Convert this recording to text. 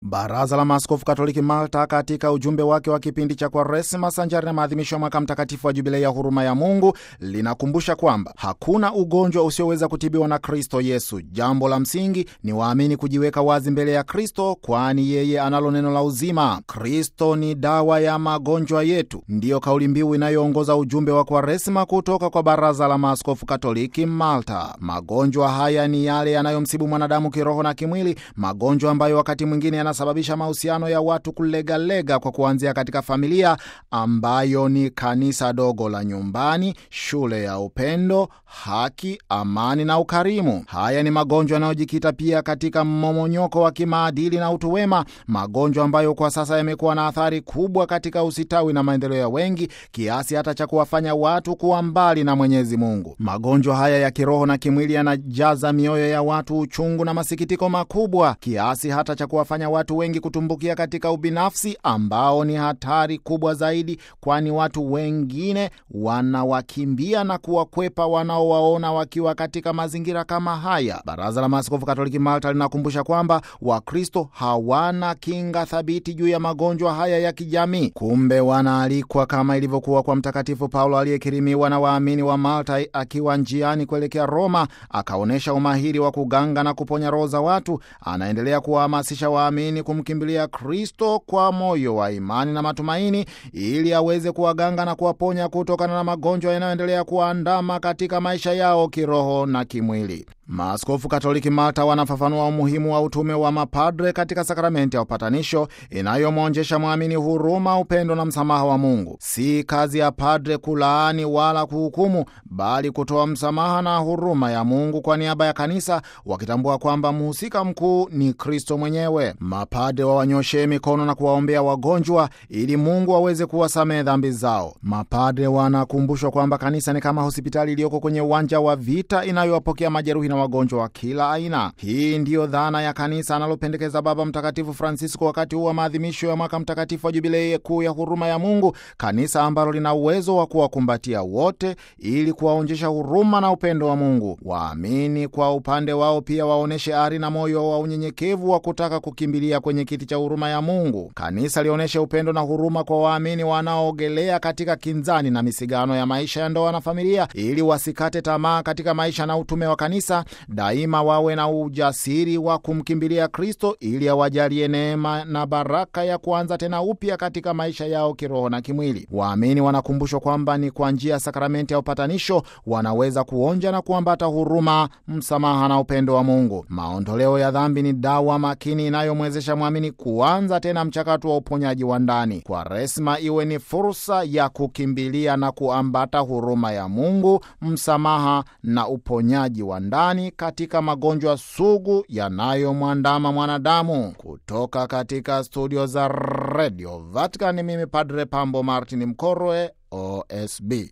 Baraza la Maaskofu Katoliki Malta, katika ujumbe wake wa kipindi cha Kwaresima sanjari na maadhimisho ya mwaka mtakatifu wa Jubilei ya huruma ya Mungu, linakumbusha kwamba hakuna ugonjwa usioweza kutibiwa na Kristo Yesu. Jambo la msingi ni waamini kujiweka wazi mbele ya Kristo, kwani yeye analo neno la uzima. Kristo ni dawa ya magonjwa yetu, ndiyo kauli mbiu inayoongoza ujumbe wa Kwaresima kutoka kwa Baraza la Maaskofu Katoliki Malta. Magonjwa haya ni yale yanayomsibu mwanadamu kiroho na kimwili, magonjwa ambayo wakati mwingine yanasababisha mahusiano ya watu kulegalega, kwa kuanzia katika familia ambayo ni kanisa dogo la nyumbani, shule ya upendo, haki, amani na ukarimu. Haya ni magonjwa yanayojikita pia katika mmomonyoko wa kimaadili na utu wema, magonjwa ambayo kwa sasa yamekuwa na athari kubwa katika usitawi na maendeleo ya wengi, kiasi hata cha kuwafanya watu kuwa mbali na Mwenyezi Mungu. Magonjwa haya ya kiroho na kimwili yanajaza mioyo ya watu uchungu na masikitiko makubwa, kiasi hata cha kuwafanya watu wengi kutumbukia katika ubinafsi ambao ni hatari kubwa zaidi, kwani watu wengine wanawakimbia na kuwakwepa wanaowaona wakiwa katika mazingira kama haya. Baraza la Maaskofu Katoliki Malta linakumbusha kwamba Wakristo hawana kinga thabiti juu ya magonjwa haya ya kijamii. Kumbe wanaalikwa kama ilivyokuwa kwa Mtakatifu Paulo aliyekirimiwa na waamini wa Malta akiwa njiani kuelekea Roma, akaonyesha umahiri wa kuganga na kuponya roho za watu. Anaendelea kuwahamasisha waamini kumkimbilia Kristo kwa moyo wa imani na matumaini, ili aweze kuwaganga na kuwaponya kutokana na magonjwa yanayoendelea kuwaandama katika maisha yao kiroho na kimwili. Maaskofu Katoliki Malta wanafafanua umuhimu wa utume wa mapadre katika sakramenti ya upatanisho inayomwonjesha mwamini huruma, upendo na msamaha wa Mungu. Si kazi ya padre kulaani wala kuhukumu, bali kutoa msamaha na huruma ya Mungu kwa niaba ya kanisa, wakitambua kwamba mhusika mkuu ni Kristo mwenyewe. Mapadre wawanyoshee mikono na kuwaombea wagonjwa ili Mungu aweze kuwasamehe dhambi zao. Mapadre wanakumbushwa kwamba kanisa ni kama hospitali iliyoko kwenye uwanja wa vita inayowapokea majeruhi na wagonjwa wa kila aina. Hii ndiyo dhana ya kanisa analopendekeza Baba Mtakatifu Francisco wakati huu wa maadhimisho ya mwaka mtakatifu wa Jubilei kuu ya huruma ya Mungu, kanisa ambalo lina uwezo wa kuwakumbatia wote ili kuwaonjesha huruma na upendo wa Mungu. Waamini kwa upande wao pia waonyeshe ari na moyo wa unyenyekevu wa kutaka kukimbilia kwenye kiti cha huruma ya Mungu. Kanisa lionyeshe upendo na huruma kwa waamini wanaoogelea katika kinzani na misigano ya maisha ya ndoa na familia, ili wasikate tamaa katika maisha na utume wa kanisa daima wawe na ujasiri wa kumkimbilia Kristo ili awajalie neema na baraka ya kuanza tena upya katika maisha yao kiroho na kimwili. Waamini wanakumbushwa kwamba ni kwa njia ya sakramenti ya upatanisho wanaweza kuonja na kuambata huruma, msamaha na upendo wa Mungu. Maondoleo ya dhambi ni dawa makini inayomwezesha mwamini kuanza tena mchakato wa uponyaji wa ndani. Kwaresma iwe ni fursa ya kukimbilia na kuambata huruma ya Mungu, msamaha na uponyaji wa ndani katika magonjwa sugu yanayomwandama mwanadamu. Kutoka katika studio za Radio Vatican, mimi Padre Pambo Martin Mkorwe, OSB.